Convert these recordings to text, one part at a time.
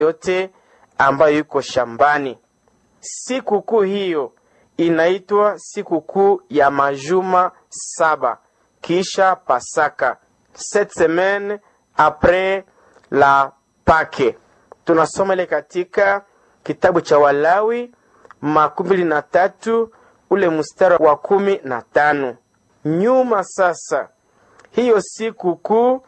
yote ambayo iko shambani. Sikukuu hiyo inaitwa sikukuu ya majuma saba kisha Pasaka, sept semaines apres la Pake. Tunasoma ile katika kitabu cha Walawi makumi mbili na tatu ule mstari wa kumi na tano. Nyuma sasa, hiyo siku kuu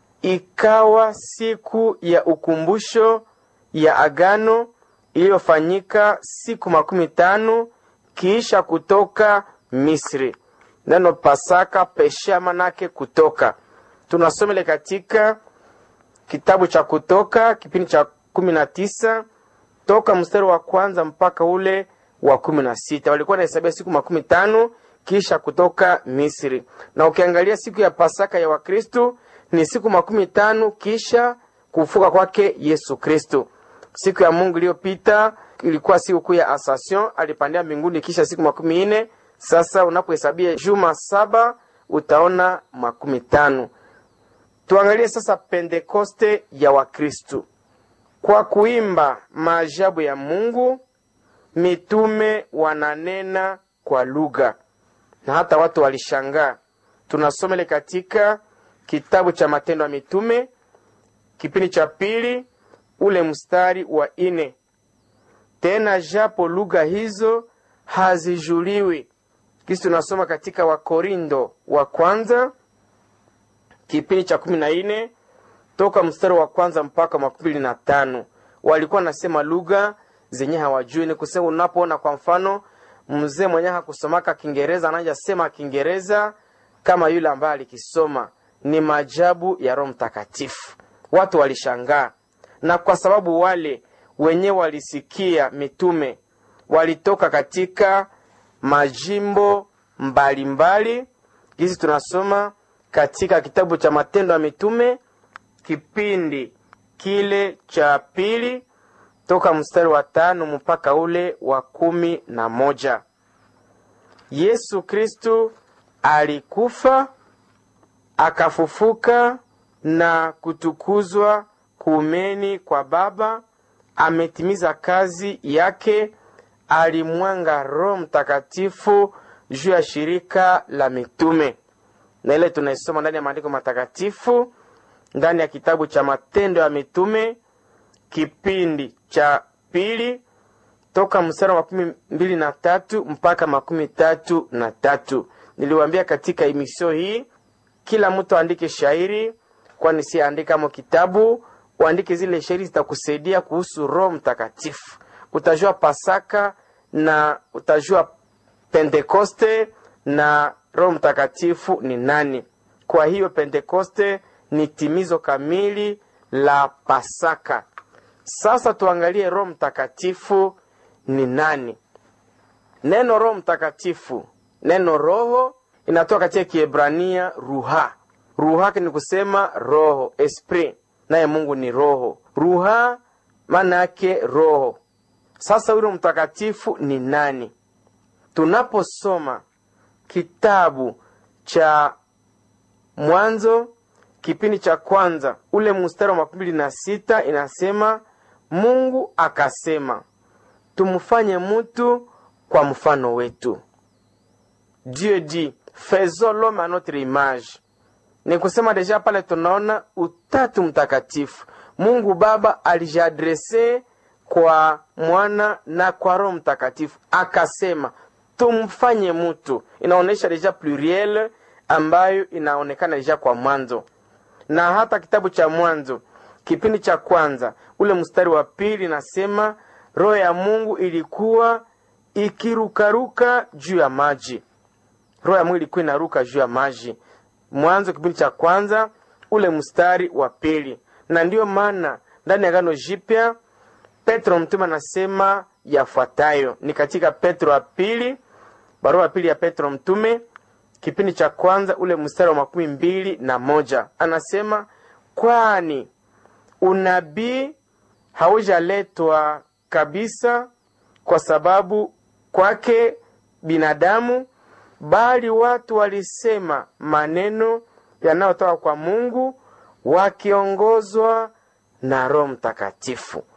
ikawa siku ya ukumbusho ya agano iliyofanyika siku makumi tano kisha kutoka Misri. Neno Pasaka pesha manake kutoka. Tunasomele katika kitabu cha Kutoka kipindi cha kumi na tisa toka mstari wa kwanza mpaka ule wa kumi na sita walikuwa nahesabia siku makumi tano kisha kutoka Misri. Na ukiangalia siku ya Pasaka ya Wakristu ni siku makumi tano kisha kufuka kwake Yesu Kristu. Siku ya Mungu iliyopita ilikuwa siku kuu ya Ascension, alipandia mbinguni kisha siku makumi nne. Sasa unapohesabia juma saba utaona makumi tano. Tuangalie sasa Pentekoste ya Wakristu. Kwa kuimba maajabu ya Mungu, mitume wananena kwa lugha na hata watu walishangaa. Tunasomele katika kitabu cha Matendo ya Mitume kipindi cha pili ule mstari wa ine. Tena japo lugha hizo hazijuliwi. Kisi tunasoma katika Wakorindo wa kwanza kipindi cha kumi na ine toka mstari wa kwanza mpaka makumi mbili na tano walikuwa nasema lugha zenye hawajui. Ni kusema unapoona kwa mfano mzee mwenye hakusomaka Kiingereza anaja sema Kiingereza kama yule ambaye alikisoma, ni maajabu ya Roho Mtakatifu. Watu walishangaa, na kwa sababu wale wenye walisikia mitume walitoka katika majimbo mbalimbali. Hizi tunasoma katika kitabu cha Matendo ya Mitume kipindi kile cha pili toka mstari wa tano mpaka ule wa kumi na moja. Yesu Kristu alikufa akafufuka na kutukuzwa kuumeni kwa Baba, ametimiza kazi yake, alimwanga Roho Mtakatifu juu ya shirika la mitume, na ile tunaisoma ndani ya maandiko matakatifu ndani ya kitabu cha Matendo ya Mitume kipindi cha pili toka mstari wa makumi mbili na tatu mpaka makumi tatu na tatu. Niliwaambia katika emisio hii kila mtu aandike shairi, kwani si andika mo kitabu, uandike zile shairi zitakusaidia kuhusu Roho Mtakatifu. Utajua Pasaka na utajua Pentekoste na Roho Mtakatifu ni nani. Kwa hiyo Pentekoste ni timizo kamili la Pasaka. Sasa tuangalie Roho Mtakatifu ni nani. Neno Roho Mtakatifu, neno roho inatoka katika Kiebrania ruha. Ruha ni kusema roho, esprit, naye Mungu ni roho. Ruha maana yake roho. Sasa huyo mtakatifu ni nani? Tunaposoma kitabu cha Mwanzo kipindi cha kwanza ule mstari wa makumi mbili na sita inasema Mungu akasema tumfanye mutu kwa mfano wetu. Dieu dit faisons l'homme a notre image. Ni kusema deja pale tunaona utatu mtakatifu. Mungu Baba alijiadrese kwa mwana na kwa Roho Mtakatifu akasema tumfanye mutu. Inaonyesha deja pluriel ambayo inaonekana deja kwa mwanzo na hata kitabu cha Mwanzo kipindi cha kwanza ule mstari wa pili nasema roho ya Mungu ilikuwa ikirukaruka juu ya maji. Roho ya Mungu ilikuwa inaruka juu ya maji. Mwanzo kipindi cha kwanza ule mstari wa pili. Na ndiyo maana ndani ya Agano Jipya Petro mtume anasema yafuatayo, ni katika Petro wa pili, barua ya pili ya Petro mtume kipindi cha kwanza ule mstari wa makumi mbili na moja anasema, kwani unabii haujaletwa kabisa kwa sababu kwake binadamu, bali watu walisema maneno yanayotoka kwa Mungu wakiongozwa na Roho Mtakatifu.